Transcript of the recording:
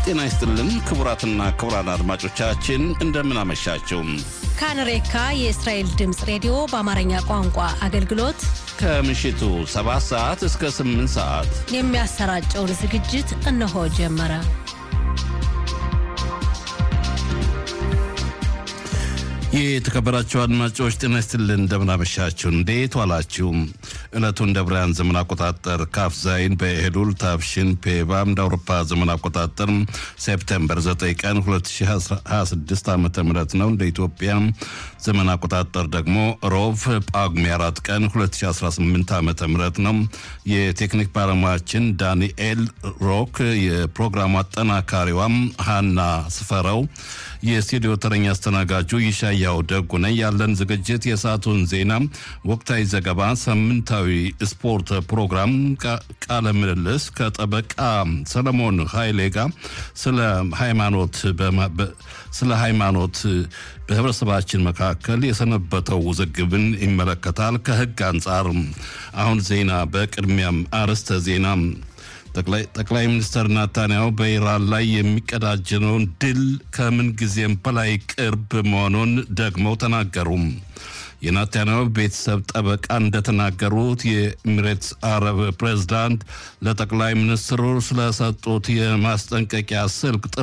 ጤና ይስጥልን ክቡራትና ክቡራን አድማጮቻችን እንደምን አመሻችሁ። ካንሬካ የእስራኤል ድምፅ ሬዲዮ በአማርኛ ቋንቋ አገልግሎት ከምሽቱ 7 ሰዓት እስከ 8 ሰዓት የሚያሰራጨውን ዝግጅት እነሆ ጀመረ። የተከበራችሁ አድማጮች ጤና ይስጥልን እንደምናመሻችሁ፣ እንዴት ዋላችሁ? ዕለቱ እንደ ብርሃን ዘመን አቆጣጠር ካፍ ዛይን በኤሉል ታብሽን ፔባም እንደ አውሮፓ ዘመን አቆጣጠር ሴፕቴምበር 9 ቀን 2026 ዓ ም ነው። እንደ ኢትዮጵያ ዘመን አቆጣጠር ደግሞ ሮቭ ጳጉሜ 4 ቀን 2018 ዓ ም ነው። የቴክኒክ ባለሙያችን ዳንኤል ሮክ፣ የፕሮግራሙ አጠናካሪዋም ሃና ስፈረው፣ የስቱዲዮ ተረኛ አስተናጋጁ ይሻያው ደጉ ነኝ። ያለን ዝግጅት የሰዓቱን ዜና፣ ወቅታዊ ዘገባ፣ ሳምንታዊ ስፖርት ፕሮግራም፣ ቃለ ምልልስ ከጠበቃ ሰለሞን ኃይሌ ጋር ስለ ሃይማኖት ስለ ሃይማኖት በህብረተሰባችን መካከል የሰነበተው ውዝግብን ይመለከታል ከህግ አንጻር። አሁን ዜና በቅድሚያም አርዕስተ ዜና ጠቅላይ ሚኒስትር ናታንያሁ በኢራን ላይ የሚቀዳጀነውን ድል ከምን ጊዜም በላይ ቅርብ መሆኑን ደግመው ተናገሩ። የናታንያሁ ቤተሰብ ጠበቃ እንደተናገሩት የኤሚሬትስ አረብ ፕሬዝዳንት ለጠቅላይ ሚኒስትሩ ስለሰጡት የማስጠንቀቂያ ስልክ